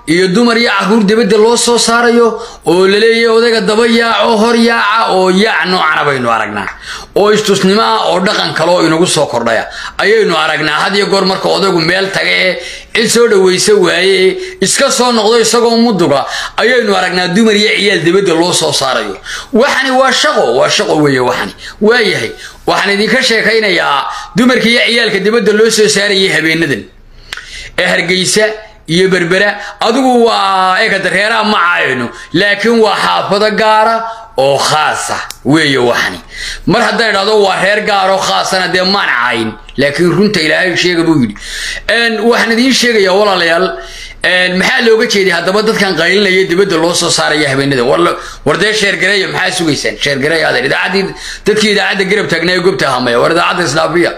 iyo dumar iyo caruur dibadda loo soo saarayo oo laleeyahay odayga daba yaaco hor yaaca oo yaac noocana baynu aragnaa oo istusnimo ah oo dhaqan kaloo inagu soo kordhaya ayaynu aragnaa had iyo goor marka odaygu meel taga ee cid soo dhawaysa waaye ee iska soo noqdo isagoo muduga ayaynu aragnaa dumar iyo ciyaal dibadda loo soo saarayo waxani waa shaqo waa shaqo weeye waxani waayahay waxaan idinka sheekaynayaa dumarka iyo ciyaalka dibadda loo soo saarayay habeenadan ee hargeysa iyo berbera adigu waa ega dareeraha ma caayno laakiin waa xaafado gaara oo khaasa weeye waxani mar haddaan idhahdo waa reer gaar oo khaasana dee maan caayin laakiin runta ilaahay sheega buu yidhi waxaan idiin sheegayaa walaalayaal maxaa looga jeeday haddaba dadkan qaylinaya dibadda loo soo saaraya habeenada war dee sheergareeya maxaa sugaysaan sheergareeya adeer idaacaddii dadkii idaacadda garab taagnaa gobta hamaya war idaacadda islaafiya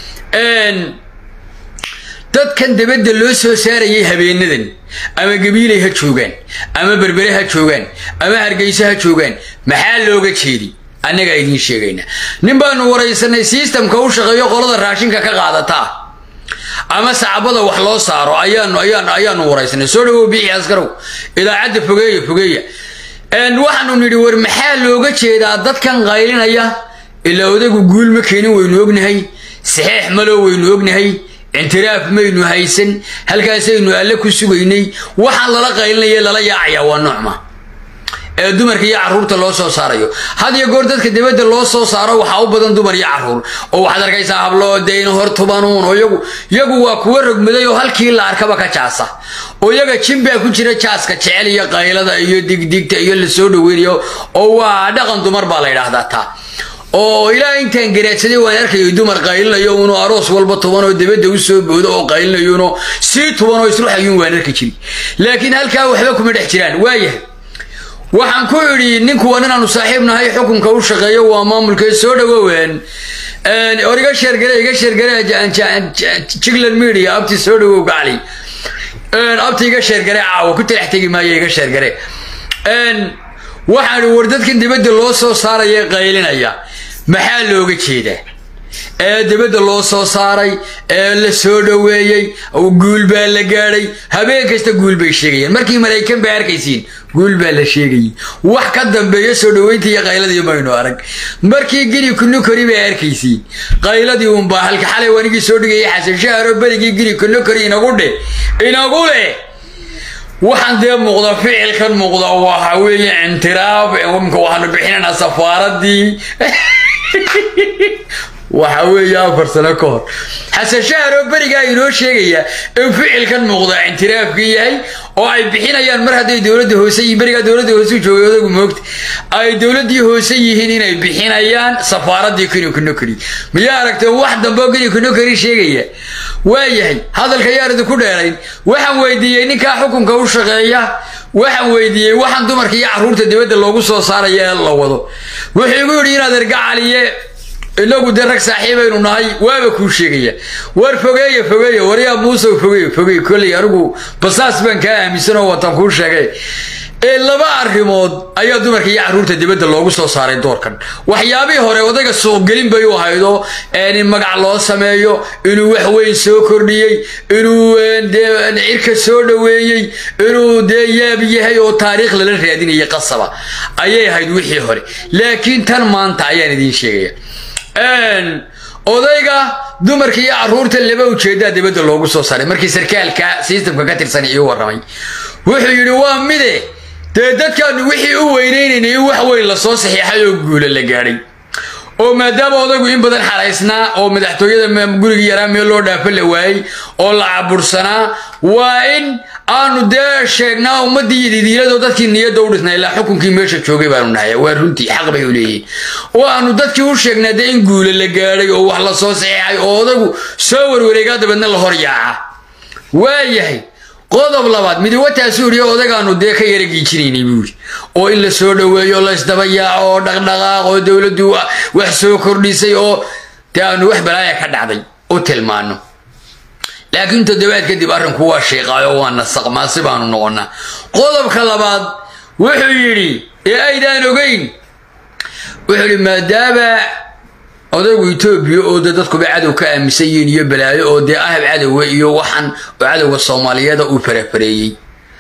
dadkan dibadda loo soo saarayay habeenadan ama gabiilay ha joogaan ama berbere ha joogaan ama hargeyso ha joogaan maxaa looga jeedi annagaa idiin sheegayna nin baanu waraysanay sistamka u shaqeeyo qolada raashinka ka qaadataa ama sacbada wax loo saaro ayaanu ayaanu ayaanu waraysanay soo dhawow bixi askarow idaacadda fogeeya fogeeya waxaanu nidhi war maxaa looga jeedaa dadkan qaylinaya ilaa odaygu guul ma keenin waynu ognahay saxeex maloo waynu ognahay intiraaf maynu haysan halkaasaynu alle ku sugaynay waxaan lala qaylinaya lala yaacaya waa noocma ee dumarka iyo caruurta loo soo saarayo had iyo goor dadka dibadda loo soo saaro waxaa u badan dumar iyo caruur oo waxaad arkaysaa habloo deyna hor tubanuun oo yagu yagu waa kuwa rogmaday oo halkii la arkaba ka jaasa oo yaga jimbaa ku jira jaaska jecel iyo qaylada iyo digdigta iyo la soo dhaweynayo oo waa dhaqan dumar baa la yidhaahdaa taa oo ilaa intaan garaadsaday waan arkayay dumar qaylinayo unoo aroos walba tuban oo dibadda u soo boodo oo qaylinayuno sii tuban oo isruxayuun waan arki jiri laakiin halkaa waxba kuma dhex jiraan waayahay waxaan ku idhi ninku waa ninaanu saaxiib nahay xukunka u shaqeeyo waa maamulkee soo dhawoween or iga sheergare iga sheergare jigland media abti soo dhawow gacli abti iga sheergare caawa ku talax tegi maayo iga sheergare waxaan war dadkan dibadda loo soo saaraya qaylinaya maxaa looga jeedaa ee dibadda loo soo saaray ee la soo dhoweeyey guul baa la gaadhay habeen kasta guul bay sheegayaan markii maraykan bay arkaysiin guul baa la sheegayay wax ka dambeeya soo dhoweynta iyo qayladii maynu arag markii gini kunukori bay arkaysiin qayladii unbaa halka xalay wanigii soo dhigayay xasan shaharo berigii gini kunukori inagu dheh inagu leh waxaan dee muuqda ficilkan muuqda waxa weeye intiraab imka waxaanu bixinaynaa safaaradii waxa weeye afar sano ka hor xasan shaharoo berigaa inoo sheegaya in ficilkan muuqda intiraafkii yahay oo ay bixinayaan mar hadday dowladda hoose yihiin berigaa dowladda hoose joogay odagu moogta ay dowladdii hoose yihiin inay bixinayaan safaaradii kinikunokori miyaa aragteen wax dambeo kinikunokori sheegaya waayahay hadalka yaan idinku dheerayn waxaan weydiiyey ninkaa xukunka u shaqeeya waxaan weydiiyey waxaan dumarka iyo caruurta dibadda loogu soo saaraya ee la wado wuxuu igu yidhi inaad ergacaliye inagu dee rag saaxiibaynu nahay waaba kuu sheegaya war fogeeya fogeeya waryaa muusow fogeey fogeey kolley anigu basaas baan kaa aaminsan oo watan kuu sheegay ee laba arrimood ayaa dumarka iyo caruurta dibadda loogu soo saaray doorkan waxyaabihii hore odayga suuqgelin bay u haydo in magac loo sameeyo inuu wax weyn soo kordhiyey inuu dee cirka soo dhoweeyey inuu dee yaab yahay oo taariikh lala raadinayay qasaba ayay ahayd wixii hore laakiin tan maanta ayaan idiin sheegaya odayga dumarka iyo caruurta laba ujeedaa dibadda loogu soo saaray markii sarkaalka sistamka ka tirsan ii warramay wuxuu yidhi waa mide dee dadkaanu wixii u weynaynayna in wax weyn lasoo saxiixay oo guula la gaadhay oo maadaama odaygu in badan xaraysnaa oo madaxtooyada gurigii yaraa meel loo dhaafo la waayey oo la cabursanaa waa in aanu dee sheegnaa ummadii ididiiladoo dadkii niyadda u dhisnaa ilaa xukunkii meesha joogay baanu nahay waa runtii xaq bay u leeyihin oo aanu dadkii u sheegnaa dee in guula la gaadhay oo wax lasoo saxiixay oo odaygu soo warwareegaa dabeedna la hor yaaca waayahay qodob labaad midiwataasuu yidhi odagaanu dee ka yara giijinaynay buu yidhi oo in la soo dhoweeyo la isdaba yaaco oo dhaqdhaqaaq oo dowladdu wax soo kordhisay oo dee aanu wax balaaya ka dhacday u tilmaano laakiin toddobaad kadib arrinku waa sheeqaayo waa nasaqmaasi baanu noqonnaa qodobka labaad wuxuu yidhi ee aydaan ogeyn wuxuu yidhi maadaama odaygu etoobiya oo de dadkuba cadow ka aaminsan yihiin iyo balaayo oo dee ahab cadowa iyo waxan oo cadowga soomaaliyeeda uu farafareeyey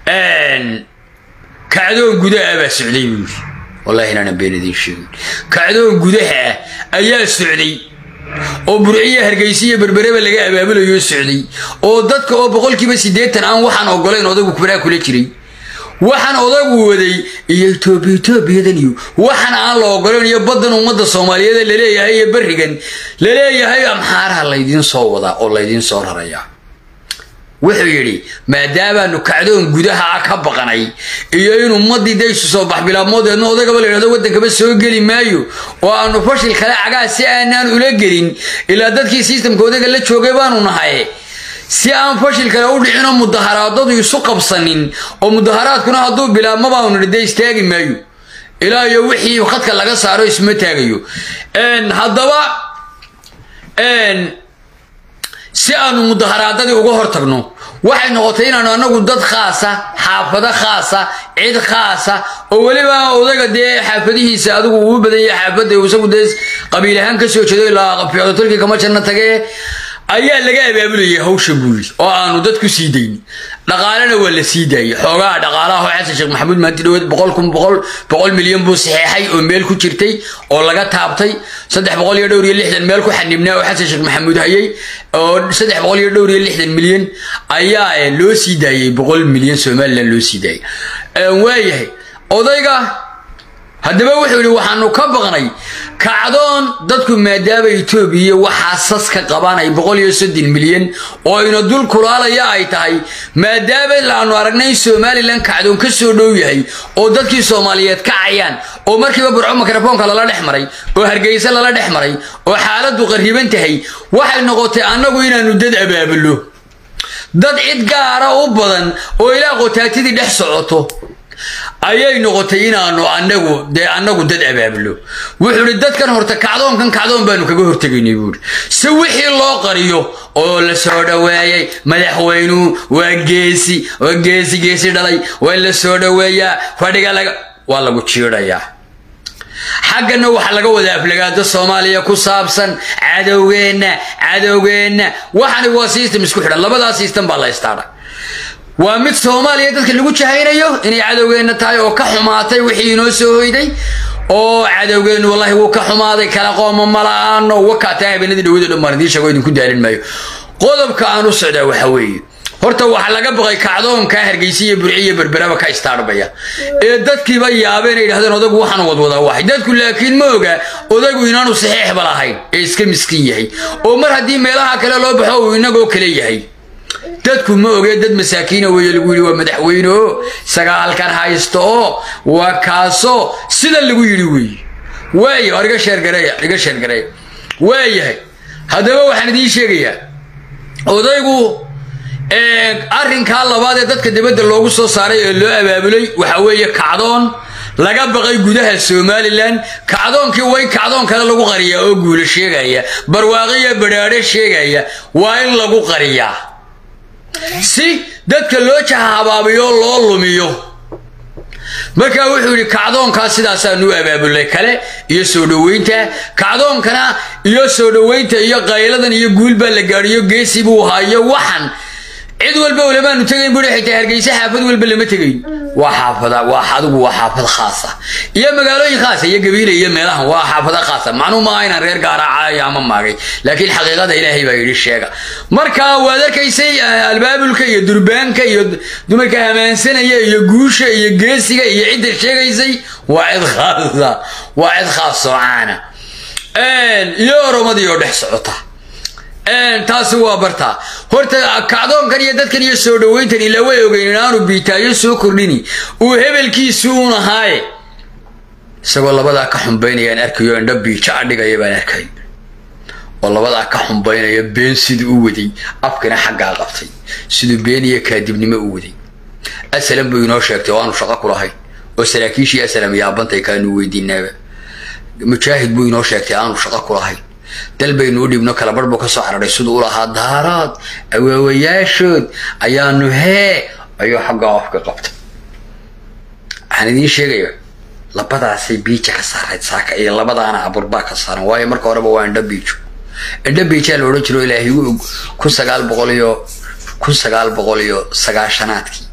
kacdoon gudaha baa socday buu yidhi wallahi inaanan been idiin sheegin kacdoon gudaha ah ayaa socday oo burciya hargeysa iyo berbereba laga abaabulayo socday oo dadka oo boqolkiiba siddeetan aan waxaan ogolayn odagu kubaraa kula jiray waxaan odagu waday iyo etoobiya etoobiyadan iyo waxaan aan la ogolayn iyo baddan ummadda soomaaliyeed laleeyahay iyo berrigan laleeyahay amxaaraha laydiin soo wadaa oo laydiin soo rarayaa wuxuu yidhi maadaamaanu kacdoon gudaha ka baqnay iyo in ummaddii daysu soo bax bilaabmoodeedna odagaba la yidhahdo waddankaba soo geli maayo oo aanu fashil kale cagaa si aanaan ula gelin ilaa dadkii sistamka odaga la joogay baanu nahay si aan fashil kale u dhicinoo mudaharaadadu isu qabsanin oo mudaharaadkuna hadduu bilaabma baanu nidhi dee istaagi maayo ilaa iyo wixii khadka laga saaro isma taagayo haddaba si aanu mudaharaadadii uga hortagno waxay noqotay inaanu anagu dad khaasa xaafado khaasa cid khaasa oo weliba odaga dee xaafadihiisa adigu uu badan yahay xaafada isagu dee qabiil ahaan ka soo jeedo ilaa ficdotolkii kama janna tage ayaa laga abaabulayay hawsha buuri oo aanu dad ku sii dayni dhaqaalena waa la sii daayey xoogaha dhaqaalaha oo xasan sheekh maxamuud maanti dhaweed boqol kun boqol boqol milyan buu saxeexay oo meel ku jirtay oo laga taabtay saddex boqol iyo dhowr iyo lixdan meel ku xanibnaa oo xasan sheekh maxamuud hayay oo saddex boqol iyo dhowr iyo lixdan milyan ayaa loo sii daayey boqol milyan somalilan loo sii daayay waayahay odayga haddaba wuxuu yidhi waxaanu ka baqnay kacdoon dadku maadaama etoobiya waxaa sas ka qabanay boqol iyo soddon milyan oo ina dul kulaalaya ay tahay maadaama laanu aragnay somalilan kacdoon ka soo dhow yahay oo dadkii soomaaliyeed kacayaan oo markiiba burco mikrofoonka lala dhex maray oo hargeysa lala dhex maray oo xaaladdu qarriban tahay waxay noqotay annagu inaanu dad abaabulo dad cid gaara u badan oo ilaa qotaatidii dhex socoto ayay noqotay inaanu anagu dee annagu dad abaabulo wuxuu ihi dadkan horta kacdoonkan kacdoon baanu kaga hortegaynay buuhi si wixii loo qariyo oo la soo dhoweeyey madaxweynuhu waa geesi waa geesi geesi dhalay waa in la soo dhoweeyaa fadhiga laga waa lagu jiidhayaa xaggana waxaa laga wadaa aflagaado soomaaliya ku saabsan cadowgeenna cadowgeenna waxani waa system isku xidhan labadaa system baa la istaadha waa mid soomaaliya dadka lagu jahaynayo inay cadowgeenna tahay oo ka xumaatay wixii inoo soo hoyday oo cadowgeennu wallahi wuu ka xumaaday kala qooma mala'aano wakaataa habeenadii dhawado dhan baan idiin sheego idinku daalin maayo qodobka aan u socdaa waxa weeye horta waxaa laga baqay kacdoonka hargeysa iyo burci iyo berberaba ka istaarbaya ee dadkiiba yaabeen ay yidhahdeen odagu waxaan wadwadaa waxay dadku laakiin ma oga odagu inaanu saxiixba lahayn ee iska miskiin yahay oo mar haddii meelaha kale loo baxo uu inagoo kale yahay dadku ma ogee dad masaakiina weeye lagu yidhi waa madaxweyne oo isagaa halkan haysto oo waa kaasoo sida lagu yidhi weeye waaya war iga sheergareeya iga sheergareeya waayahay haddaba waxaan idiin sheegayaa odaygu arrinkaa labaad ee dadka dibadda loogu soo saaray ee loo abaabulay waxa weeye kacdoon laga baqay gudaha somalilan kacdoonkii way kacdoon kale lagu qariyaa oo guula sheegaya barwaaqiya badhaadho sheegaya waa in lagu qariyaa si dadka loo jahahabaabiyo loo lumiyo markaa wuxuu yidhi kacdoonkaa sidaasaanu u abaabulay kale iyo soo dhoweynta kacdoonkana iyo soo dhoweynta iyo qayladan iyo guul baa la gaadhiyo geesi buu haayo waxan cid walba ulamaanu tegayn bui xitaa hargeysa xaafad walba lama tegayn waa xaafada waa adigu waa xaafad khaasa iyo magaalooyin khaasa iyo gabiile iyo meelahan waa xaafada khaasa macnuu maaha inaan reer gaara caayo ama maagay laakiin xaqiiqada ilaahay baa yidhi sheega marka waad arkaysay albaabulka iyo durbaanka iyo dumarka hamaansanaya iyo guusha iyo geesiga iyo cidda sheegaysay waa cid khaasa waa cid khaas soocaana iyo oromadii oo dhex socota taasi waa bartaa horta kacdoonkan iyo dadkan iyo soo dhoweyntan ilaa way ogeyn inaanu biitaayo soo kordhini uu hebelkiisi uun ahaaye isagoo labadaa ka xumbaynayaan arkayo indho biijo adhigaya baan arkay oo labadaa ka xumbaynaya been siduu u waday afkina xaggaa qabtay siduu been iyo kaadibnimo u waday asalam buu inoo sheegtay oo aanu shaqo ku lahayn oo saraakiishii asalam yaabantay kaanu weydiinaaba mujaahid buu inoo sheegtay aanu shaqo ku lahayn dal baynu u dhibno kalabarh buu ka soo cararay siduu u lahaa daaraad awaawayaashood ayaanu hee ayuu xaggaa afka qabtay waxaan idiin sheegaya labadaasay biija ka saarayd saaka iyo labadaana aburbaa ka saaran waayo marka horeba waa indho biijo indho biijaa la odhan jiro ilaahay u og kun sagaal boqol iyo kun sagaal boqol iyo sagaashanaadkii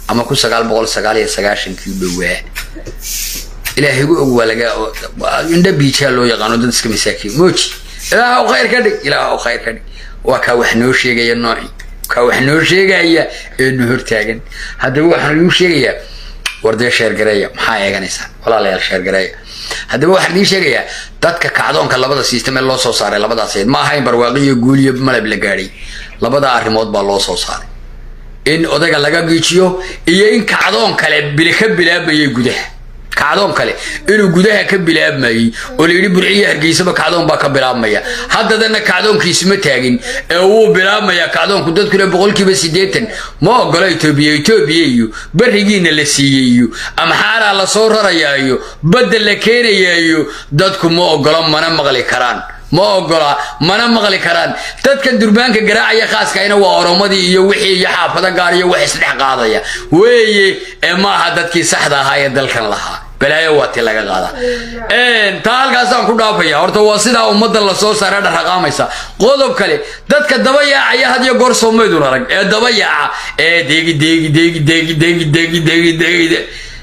ama kun sagaal boqol sagaal iyo sagaashankii dhowaa ilaahay gu og waa laga indha biijaa loo yaqaano dad iska masaakiin mooji ilaah khayr ka dhig ilaah khayr ka dhig waa kaa wax noo sheegaya nooci kaa wax noo sheegaya ee nu hortaagan haddaba waxaan idiin sheegayaa wardee sheergareeya maxaa eeganaysaa walaalayaal sheergareeya haddaba waxaan idiin sheegayaa dadka kacdoonka labada system ee loo soo saaray labadaas eed ma ahayn barwaaqi iyo guul iyo malab la gaadhay labada arrimood baa loo soo saaray in odayga laga giijiyo iyo in kacdoon kale bil ka bilaabayay gudaha kacdoon kale inuu gudaha ka bilaabmayey oo la yidhi burciyo hargeysaba kacdoon baa ka bilaabmaya haddadana kacdoonkiisuma taagin ee wuu bilaabmaya kacdoonku dadkuna boqolkiiba siddeetan ma ogola etoobiya etoobiya iyo berigiina la siiyey iyo amxaaraa lasoo rarayaa iyo badda la keenayaa iyo dadku ma ogola mana maqli karaan ma ogola mana maqli karaan dadkan durbaanka garaacaya khaaskayna waa oromadii iyo wixii iyo xaafado gaar iyo wax isdhex qaadaya weeye ee maaha dadkii saxda ahaa ee dalkan lahaa balaayo waa ti laga qaada taa halkaasaan ku dhaafaya horta waa sidaa ummadda lasoo saara dharraqaamaysa qodob kale dadka daba yaacaya had iyo goor soomaydun arag ee daba yaaca ee deegi deegi deegi deegi deegi deegi deegi deegi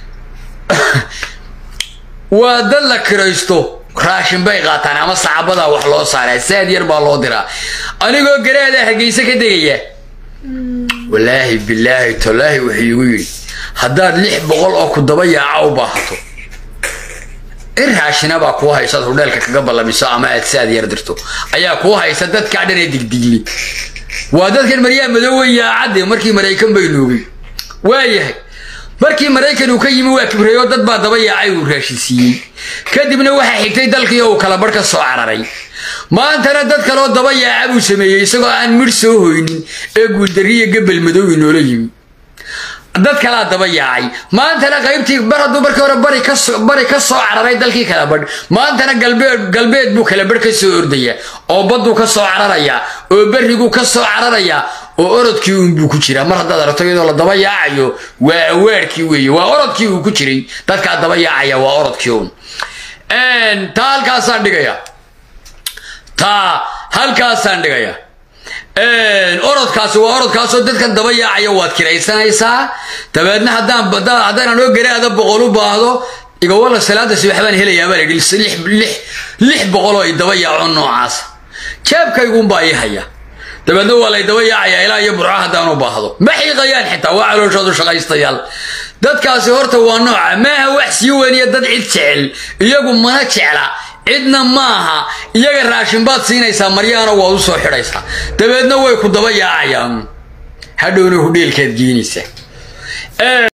waa dad la kiraysto raashin bay qaataan ama sacabadaa wax loo saaraa saad yar baa loo diraa anigoo garaada hargeyse ka degaya walaahi bilaahi tolaahi wuxuu igu yidhi haddaad lix boqol oo ku daba yaaca u baahato in raashinabaa kuu haysaad hudheelka kaga ballamiso ama aad saad yar dirto ayaa kuu haysa dadkaa dhan ee digdigli waa dadkan maryaa madoowe yaacadde markii maraykan bay noogay waayahay markii maraykan uu ka yimi waa kibreeyo dad baa daba yaacay uu raashin siiyey kadibna waxaa xigtay dalkii oo uu kala barh ka soo cararay maantana dad kaloo daba yaaca buu sameeyey isagoo aan midh soo hoynin ee guuldariya gabel madow inoola yimi dad kalaa daba yaacay maantana qaybtii bar hadduu markii hore bari kasoo bari ka soo cararay dalkii kala badh maantana galbeed galbeed buu kala badh ka soo ordaya oo badduu ka soo cararayaa oo berriguu ka soo cararayaa oo orodkii uunbuu ku jiraa mar haddaad aragto iyadoo la daba yaacayo waa awaarkii weeye waa orodkii uu ku jiray dadkaa daba yaacaya waa orodkii uun taa halkaasaan dhigaya taa halkaasaan dhigaya orodkaasi waa orodkaasoo dadkan daba yaacaya waad kiraysanaysaa dabeedna haddaan haddaan anoo garaada boqol u baahdo igawala salaada subax baan helayaa baa layidhi lix boqol oo i daba yaaco noocaas jeebkaygunbaa ii haya dabeedna waa lay daba yaacayaa ilaa iyo burco haddaan u baahdo ma xiiqayaan xitaa waa calooshoodu shaqaystayaal dadkaasi horta waa nooca maaha wax sii weyniya dad cid jecel iyagu mana jecla cidna maaha iyaga raashin baad siinaysaa maryaana waad u soo xidhaysaa dabeedna way ku daba yaacayaan hadhowna hudheelkaad geenaysaa